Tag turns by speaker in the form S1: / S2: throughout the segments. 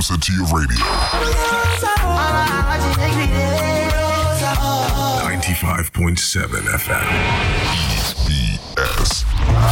S1: closer to your radio. 95.7 FM. EBS.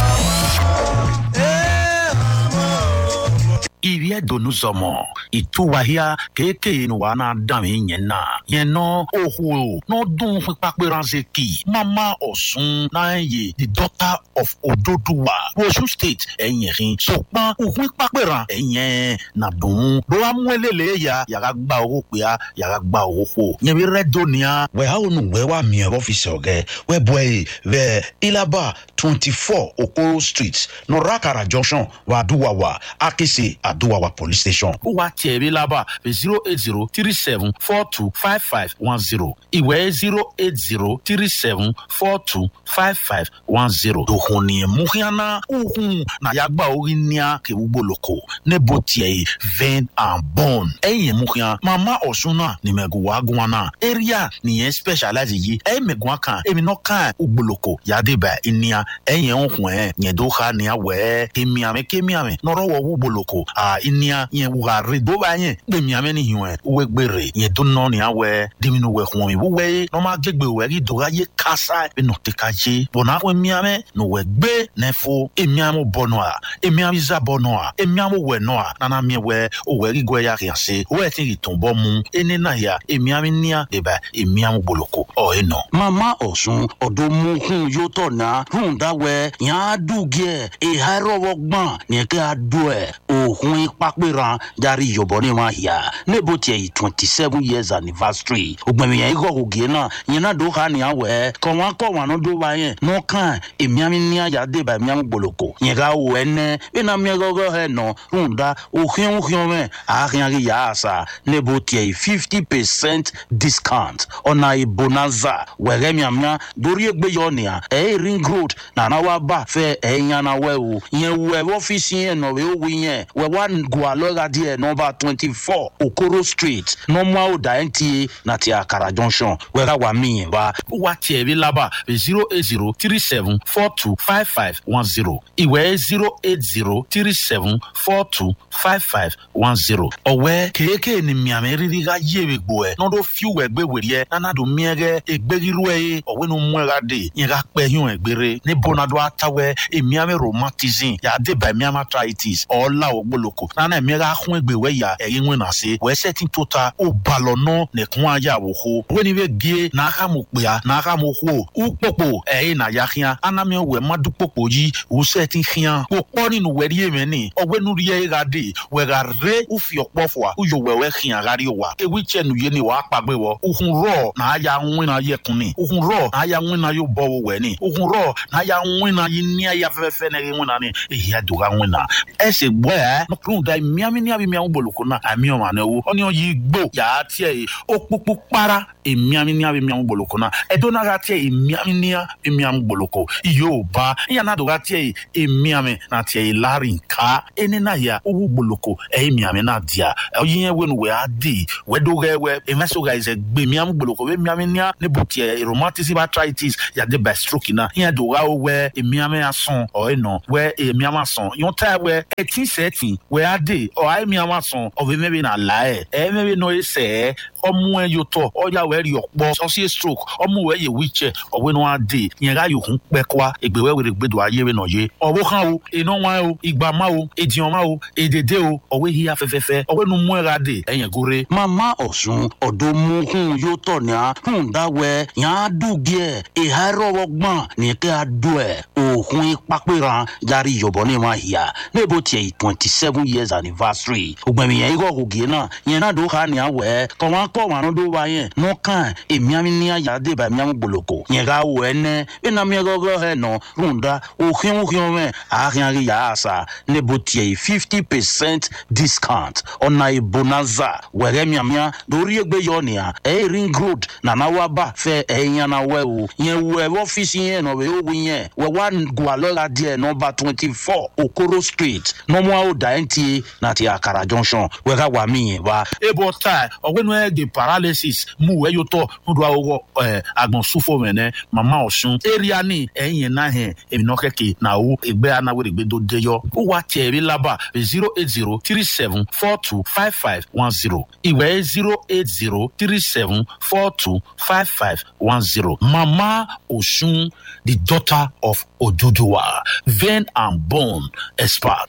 S2: iriɛ donu zɔmɔ ìtúwàhíà kéèké ni wàá náà dàn mí yẹn náà yẹn náà òhù n'ọdún pípàpẹ́ránṣẹ́ kì mama ọ̀sùn náà yẹ the daughter of ododuwa osun state ẹ̀yìn sọ̀pọ̀n òhun pípàpẹ́rán ẹ̀yìn nàdùn lọ́wọ́ amúlẹ̀lẹ̀ ya yàrá gba owó pẹ́à yàrá gba owó kó yẹn bí rẹ́ dóníà.
S3: wẹ́ àwọn olùgbẹ́ wa mi ẹ̀ ọ́fíìsì ọ̀gẹ́ wẹ́ bọ̀ ẹ̀ bẹ́ẹ̀ ilaba twenty four okoro street nọ̀ràkàrà junction wàdúwàwà akese àdúwàwà police station.
S2: ó wá tiẹ̀ bí lábà zero eight zero three seven four two five five one zero ìwé zero eight zero three seven four two five five one zero. òhun ni muhiana òhun nàyàgbà orí níà kéwúgbò lóko níbo tiẹ̀ yìí vein and bone. ẹ̀yìn muhian mama ọ̀sùn náà ní mẹ̀gùwà gùn náà area nìyẹn specialize yìí ẹ̀yìn mẹ̀gùn kan èmi náà kàn ògbólóko yàdébà ìníà ẹ̀yìn òhun ẹ̀ yẹn tó ha níà wẹ̀ kémiàmẹ́ kémiàmẹ́ nọ̀rọ̀ wọ̀ ògbólóko à ìníà yẹn wà rè dó bá yẹn gbẹmìàmẹ́ ní hiwọ̀n ẹ̀ wẹ̀ gbèrè yẹn tó nọ níà wẹ̀ dèmínú wẹ̀ hùwọ̀n mi wúwẹ̀ yẹ nọ́mà gbẹgbẹ wẹ̀ kí dọ̀gá yẹ kásá ẹ̀ nọ̀ tẹ̀ ká yé bọ̀nà wẹ̀ miàmẹ́ nọ̀ wẹ̀ gbé nẹ́fọ́ emiàmọ́ bọ̀nọ̀ à emiàmọ́ ìzà bọ̀nọ̀ à emiàmọ́ wẹ̀ nọ̀ à nana miẹ̀ wẹ̀ owẹ̀ kí gbẹ̀ yà kìí se wẹ̀ tí kì tún bọ́ mu ẹni náà yà emiàmọ́ níà dèbà emiàmọ́ gboloko ọ̀ ẹ̀ nọ.
S3: mama ọ̀sùn ọ̀dọ́ mú hun yóò tọ̀ náà hun dáwẹ́ yàn á dùgẹ́ ìhà rọwọ́ gbọ́n ní kí a dùn ẹ̀ òhun pápẹ́ran járí yọ̀bọ̀ ní wọn yà níbo tiẹ̀ yìí twenty seven years anniversary ògbẹ̀mí yẹn ikọ̀ ògì náà yẹn náà dó ha ní àwẹ̀ kọ̀ wọn kọ̀ wọn ló dó wa yẹn nù kàn èmiàmí ní àjà débà èmiàmí gboloko yẹn ká wọ ẹnẹ bí náà mi gọ́gọ́ ẹ̀ nọ hun dá òhìn òhìn mẹ́ àhìn àrí yà á sà níbo tiẹ̀ yìí fifty percent discount ọ̀nà ìbonanza wẹ̀rẹ̀ miamia dórí egbe yọ nìyà ẹ̀ ring road nana wa bá fẹ́ ẹ̀ yànnà wẹ̀ o yẹn wẹ̀ ọ́fíìsì yẹn nọ̀ wẹ̀ wí yẹn wẹ̀ wá gùn lọ́ra díẹ̀ nọmba twenty four okoro street nọmọ àwòdà nta na ti àkàrà junction wẹ̀ ká wà mí yẹn wá.
S2: ó wá tiẹ̀ bí lábà zero eight zero three seven four two five five one zero ìwé zero eight zero three seven four two five five one zero. ọ̀wẹ́ kéèké ni miàmì rírí ká yéwe gbò ẹ̀ n'ọdún fíwẹ̀ gbé wèrè ẹ̀ nánàdó miẹ́gẹ́ egbérirú ẹ̀ yé ọ̀wẹ́ nu mú ẹ̀ ká dé yẹn ká pẹ́ yún ẹ̀ gbére ní bọ́nadó àtàwẹ̀ èmiàmì rheumatism yàdé bá èmiàmì arthritis ọ̀ọ́lá ògbólóko nánà èmi ká hún ẹgbẹ̀ wẹ̀ yà ẹ̀yìn wẹ̀ nà sí wẹ́sẹ̀ tí tó ta ó balọ̀ nọ́ nìkún ayé àwòkó wẹ́ni bẹ́ gé n'aka mo kpea n'aka mo hó ukpokpo ẹ̀yìn nà ya xia anami wẹ̀ madu kpokpo yí wusẹ̀ ti xia kó kpọ́ nínú wẹ̀rí yé mẹ́ni ọ̀gbẹ́ nu yẹ ká dé wẹ̀ ká ré ufi ọ̀kpọ̀ fua uyò wẹ̀wẹ̀ xia ká rí wa ewì tsẹ̀ nu yé ni wàá kpagbe wọ uhun rọ̀ n'a ya ŋun na yẹ kun ni uhun rọ̀ n'a ya ŋun na yóò bọ̀ wọ wẹ̀ ni uhun rọ̀ n'a ya ŋun na yí ní ayé afẹ́fẹ́ ní ŋun na ni èyí á dùn ká ŋun na ẹsẹ̀ gbọ́ ẹ̀ nọkùnrin da miami ní abi miamu boloko na àmì ọmọ àná wo ọ́ni yìí gbó yàrá tiẹ̀ yìí ó kpókpó kpara èmiami ní abi miamu boloko na ẹ̀dọ́nà ká tiẹ̀ yìí miami ní abi miamu boloko yóò bá ìyànà tó ká tiẹ̀ yìí èmiami na tiẹ̀ yìí láàrin nká ẹni náà yà owó boloko ẹ̀yìn miami náà diya ẹ̀yìn yẹn wẹ́nu wẹ́ á di wẹ́dọ́gẹ́wẹ́ ẹ̀mẹ́sọ̀gà ẹ̀sẹ̀ gbé miamu boloko wẹ́ miami ní níbo tiẹ̀ rheumatism arthritis yàdé by stroke náà ìyẹn tó ká wẹ́ èmiami asọ̀n ọ̀ ẹ̀nà wẹ́ èmiami asọ̀n yọ̀n tá wẹ́ ẹtí sẹ́ẹ̀tì wẹ́ á dé ọ̀ ayé miami asọ̀n ọ̀bẹ mẹ́bi nà láyẹ̀ ẹ̀ mẹ́bi nà ẹ̀ sẹ́ ọmú ẹ yóò tọ ọyà wẹ rí ọpọ sọsí stroke ọmú wẹ yẹ wíìchẹ ọwẹ ní wọn á dé yẹn ká yòókù pẹ kọa ègbèwẹ wẹrẹ gbẹdọ ayé rẹ nà yé ọwọ kan o iná wọn o ìgbà má o èdìyàn má o èdèdè o ọwẹ yíya fẹfẹfẹ ọwẹ nu mú ẹ ra dé ẹyẹn góore.
S3: mama ọ̀sùn ọ̀dọ́ mú hun yóò tọ̀ ní a hun dáwẹ́ yàn á dùgẹ́ ìhà rọwọ́ gbọ́n ní kí a dùn ẹ̀ òhun pápẹ́ran járí yọ̀bọ̀ ní wọn yà níbo tiẹ̀ yìí twenty seven years anniversary ògbẹ̀mí yẹn ikọ̀ ògì náà yẹn náà dó ha ní àwẹ̀ kọ̀ wọn kọ̀ wọn dó wa yẹn n'o kan èmiàmì ní àyàdé bá èmiàmì gboloko yẹn ká wọ ẹnẹ bí na mi gọgọ ẹ nọ rúndà òhìn òhìn mẹ àhìn àrí yà á sà níbo tiẹ̀ yìí fifty percent discount ọ̀nà ìbonanza wẹ̀rẹ̀ miàmìà lórí ẹgbẹ́ yọ nìyà ẹ̀ ring road nana wa bá fẹ́ ẹ̀ yànnà wẹ̀ o yẹn wọ ẹ̀ ọ́fíìsì yẹn nọ wẹ̀ ó wí yẹn wẹ̀ wá gùn àlọ́ra díẹ̀ nọmba twenty four okoro street nọmọ àwòdà nta nàti àkàrà junction wẹ̀ ká wà mí yẹn wá.
S2: ebo ta ọgbẹni ẹ ye paralysis mu wɛ yotɔ nuɖu awɔ ɛɛ agbɔnsufo mɛ nɛ mama ɔsun area ni ɛyin na hɛn eminɔ kɛkɛ na wo egbe anawo egbe do de yɔ o wa tiɛ ebi laba zero eight zero three seven four two five five one zero ìwé zero eight zero three seven four two five five one zero mama osun the daughter of oduduwa vein and bone expert.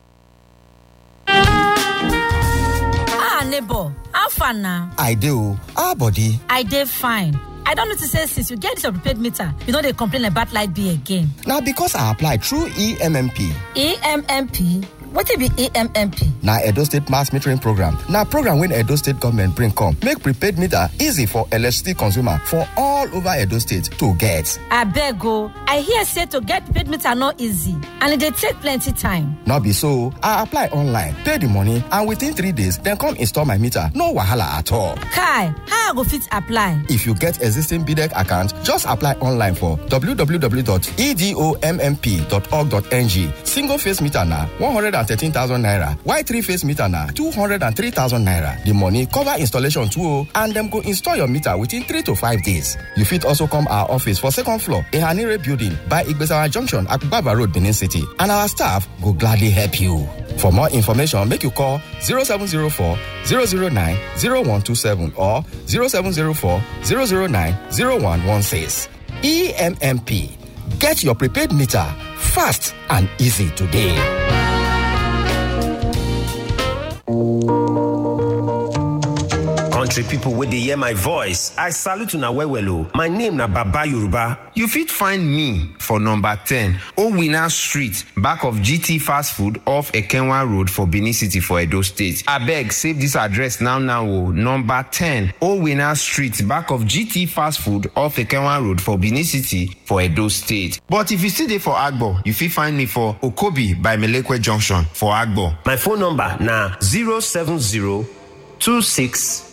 S4: ah neighbor how far na
S5: i dey o how body
S4: i dey fine i don notice say since you get dis your prepaid meter you no dey complain about light bill again
S5: na because i apply through emmp
S4: emmp wetin be emmp
S5: na edo state mass metering program na program wey edo state government bring come make prepaid meter easy for electricity consumer for all over edo state to get
S4: abeg o i hear say to get prepaid meter no easy and e dey take plenty time
S5: no be so i apply online pay the money and within three days dem come install my meter no wahala at all
S4: kai how i go fit apply
S5: if you get existing bdec account just apply online for www.edommp.org.ng single face meter na 113,000 naira while three face meter na 203,000 naira the money cover installation too o and dem go install your meter within three to five days you fit also come our office for second floor ehanire building by igbesawa junction akubaba road benin city and our staff go gladly help you for more information make you call 0704 009 0127 or 0704 009 0116 emmp get your prepaid meter fast and easy today.
S6: country pipo wey dey hear my voice i salute una well well o my name na baba yoruba
S7: you fit find me for number 10 owina street back of gt fast food off ekenwa road for benin city for edo state abeg save dis address now now o number 10 owina street back of gt fast food off ekenwa road for benin city for edo state but if you still dey for agbo you fit find me for okobi by melekwe junction for agbo
S6: my phone number na 070 26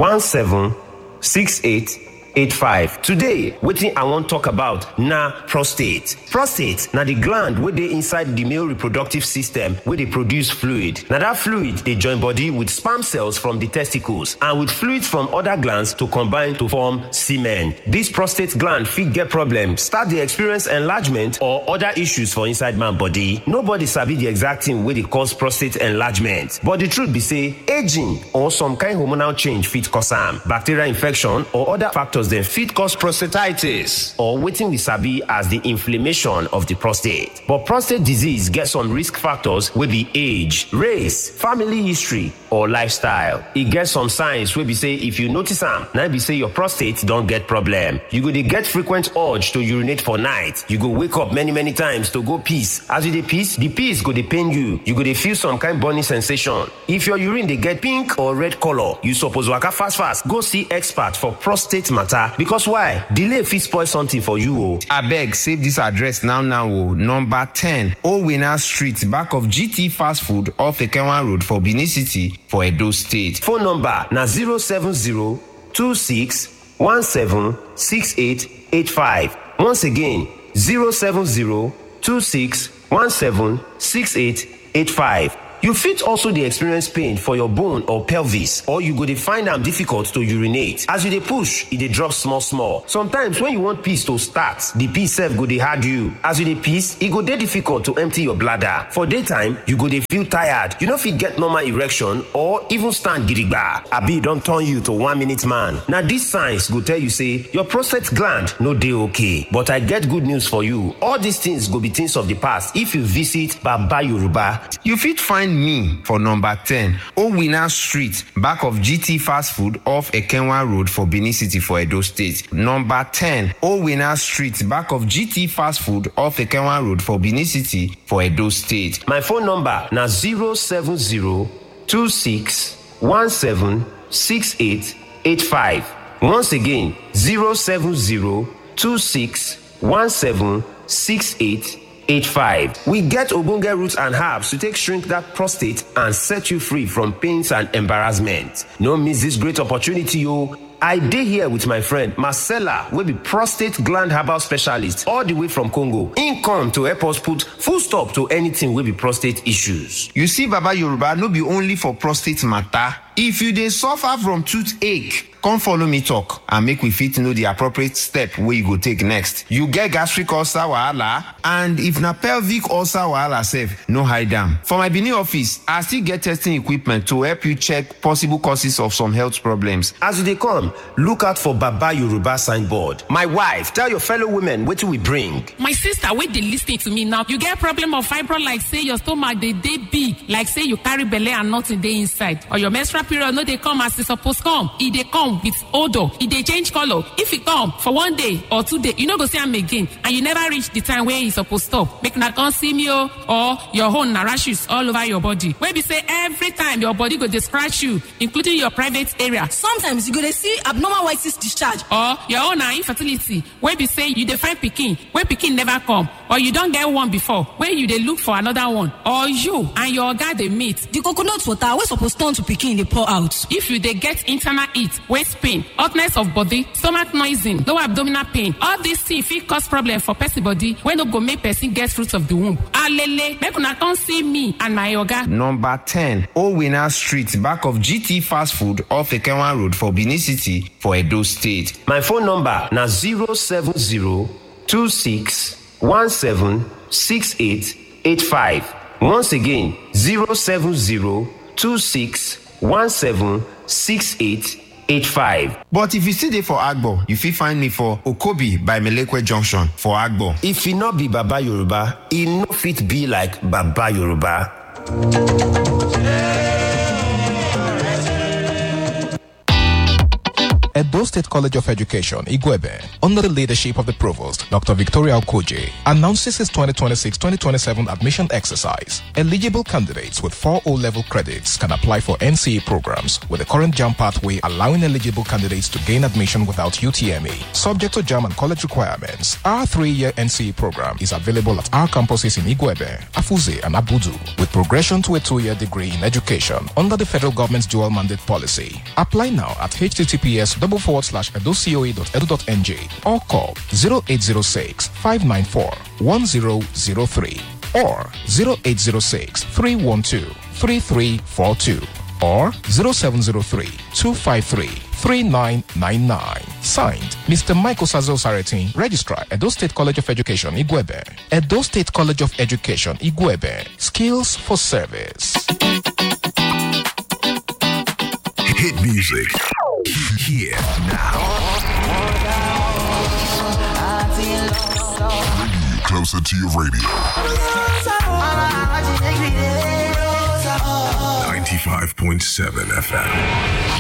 S6: 176885 today wetin i wan talk about na prostate prostate na di gland wey dey inside di male reproductive system wey dey produce fluid na dat fluid dey join body with sperm cells from di testicles and with fluids from oda glands to combine to form semen dis prostate gland fit get problem start dey experience enlargement or oda issues for inside man body nobody sabi di exact thing wey dey cause prostate enlargement but di truth be say aging or some kind hormonal change fit cause am bacterial infection or other factors dem fit cause prostatitis or wetin we sabi as di inflammation of di prostate but prostate disease get some risk factors wey be age race family history or lifestyle e get some signs wey be say if you notice am na be say your prostate don get problem you go dey get frequent urge to urinate for night you go wake up many many times to go piss as you dey piss di piss go dey pain you you go dey feel some kind burning sensation if your urine dey get pink or red colour you suppose waka fast fast go see expert for prostate matter because why delay fit spoil something for you o.
S7: abeg save dis address now now o number 10 owina street back of gt fast food off ekenwa road for benin city for edo state
S6: phone number na 070 26 17 6885 once again 070 26 17 6885 you fit also dey experience pain for your bone or pelvis or you go dey find am difficult to urinate as you dey push e dey drop small small sometimes when you want piss to start the piss sef go dey hard you as you dey piss e go dey difficult to empty your bladder for daytime you go dey feel tired you no fit get normal erection or even stand gidigba abi e don turn you to one minute man na dis signs go tell you say your prostate gland no dey okay but i get good news for you all these things go be things of the past if you visit baba yoruba
S7: you fit find me for number 10 owina street back of gt fast food off ekenwa road for benin city for edo state number 10 owina street back of gt fast food off ekenwa road for benin city for edo state
S6: my phone number na 070 26 17 6885 once again 070 26 17 6885 we get ogbonge roots and herbs to take shrink that prostate and set you free from pains and embarrassment no miss this great opportunity o i dey here with my friend marcella wey be prostate gland herbal specialist all the way from congo im come to help us put full stop to anything wey be prostate issues
S7: you see baba yoruba no be only for prostate matter if you dey suffer from toothache come follow me talk and make we fit know the appropriate step wey you go take next you get gastric ulcer wahala and if na pelvic ulcer wahala sef no hide am for my benin office i still get testing equipment to help you check possible causes of some health problems
S6: As you dey come, look out for Baba Yoruba signboard. My wife, tell your fellow women wetin we bring.
S8: my sister wey dey lis ten to me now you get problem of fibroid like say your stomach dey dey big like say you carry belle and nothing dey inside or your menstrual period no dey come as e suppose come e dey come with odour e dey change colour if e come for one day or two day you no go see am again and you never reach the time wey e suppose stop make una come see me o or your own na rashes all over your body wey be say every time your body go dey scratch you including your private area
S4: sometimes you go dey see abnormal white cyst discharge
S8: or your own na infertility wey be say you dey find pikin wey pikin never come or you don get one before wey you dey look for another one or you and your oga dey meet
S4: the coconut water wey suppose turn to pikin dey pour out
S8: if you dey get internal heat waist pain hotness of body stomach noising lower abdominal pain all these things fit cause problem for person body wey no go make person get fruit of the womb alele make una come see me and my oga
S7: number 10 owina street back of gt fast food off ekenwa road for benin city for edo state
S6: My phone number na 07026176885. Once again, 07026176885.
S7: but if you still dey for agbo you fit find me for okobi by melekwe junction for agbo
S6: If e no be Baba Yoruba, e no fit be like Baba Yoruba.
S5: Edo State College of Education, Igwebe, under the leadership of the Provost, Dr. Victoria Okoje, announces its 2026-2027 admission exercise. Eligible candidates with four O-level credits can apply for NCE programs with the current JAM pathway allowing eligible candidates to gain admission without UTME. Subject to JAM and college requirements, our three-year NCE program is available at our campuses in Igwebe, Afuze, and Abudu, with progression to a two-year degree in education under the federal government's dual mandate policy. Apply now at https double forward slash edocoe.edu.nj or call 0806 594 1003 or 0806 312 3342 or 0703 253 3999. Signed, Mr. Michael Sazo Saratin, Registrar, Edo State College of Education, Igwebe. Edo State College of Education, Igwebe. Skills for service.
S1: Hit music. Here now. Bringing you closer to your radio. 95.7 FM.